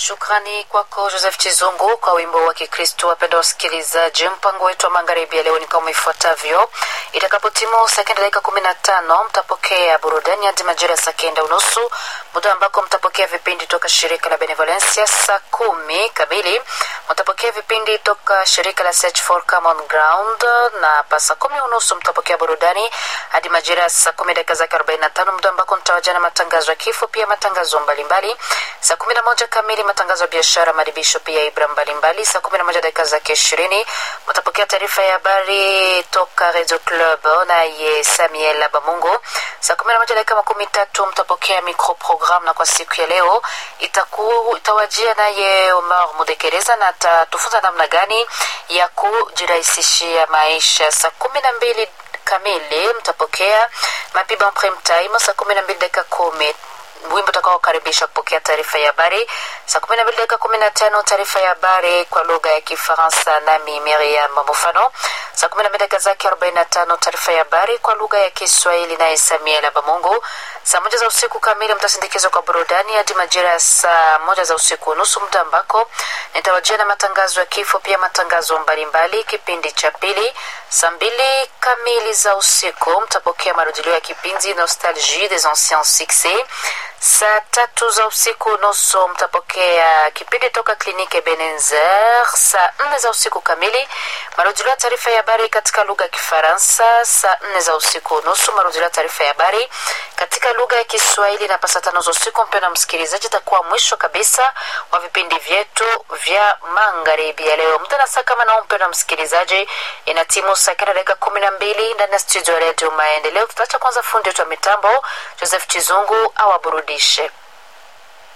Shukrani kwako Joseph Chizungu kwa wimbo wa Kikristo. Wapenda wasikilizaji, mpango wetu wa magharibi ya leo ni kama ifuatavyo. Itakapotimu saa kenda dakika kumi na tano mtapokea burudani hadi majira ya saa kenda unusu, muda ambako mtapokea vipindi toka shirika la Benevolencia. Saa kumi kamili mtapokea vipindi toka shirika la Search for Common Ground, na pa saa kumi unusu mtapokea burudani hadi majira ya saa kumi dakika zake arobaini na tano muda ambako mtawajana matangazo ya kifo, pia matangazo mbalimbali. Saa kumi na moja kamili matangazo ya biashara, madibisho, pia ibra mbalimbali. Saa kumi na moja dakika zake ishirini mtapokea taarifa ya habari toka Radio Club naye Samuel Bamungo. Saa kumi na moja dakika makumi tatu mtapokea microprogram, na kwa siku ya leo itaku, itawajia naye Omar Mudekereza na atatufunza namna gani ya kujirahisishia maisha. Saa kumi na mbili kamili mtapokea mapiba prime time. Saa kumi na mbili dakika kumi wimbo utakaokaribisha kupokea taarifa ya habari saa kumi na mbili dakika kumi na tano taarifa ya habari kwa lugha ya Kifaransa nami Miriam Mufano. Saa kumi na mbili dakika zake arobaini na tano taarifa ya habari kwa lugha ya Kiswahili naye Samuel Abamungu. Saa moja za usiku kamili mtasindikizwa kwa burudani hadi majira ya saa moja za usiku nusu, muda ambako nitawajia na matangazo ya kifo, pia matangazo mbalimbali. Kipindi cha pili saa mbili kamili za usiku mtapokea marudilio ya kipindi Nostalgie des anciens succès. Saa tatu za usiku nusu mtapokea kipindi toka kliniki Ebenezer. Saa nne za usiku kamili marudilio ya taarifa ya habari katika lugha ya Kifaransa. Saa nne za usiku nusu marudilio ya taarifa ya habari katika lugha ya Kiswahili, na pasa tano za usiku, mpendwa msikilizaji, itakuwa mwisho kabisa wa vipindi vyetu vya magharibi ya leo. Muda na saa kama nao, mpendwa msikilizaji, ina timu saa kenda dakika kumi na mbili ndani ya studio ya redio Maendeleo. Tutaacha kwanza fundi wetu wa mitambo Joseph Chizungu awaburudishe.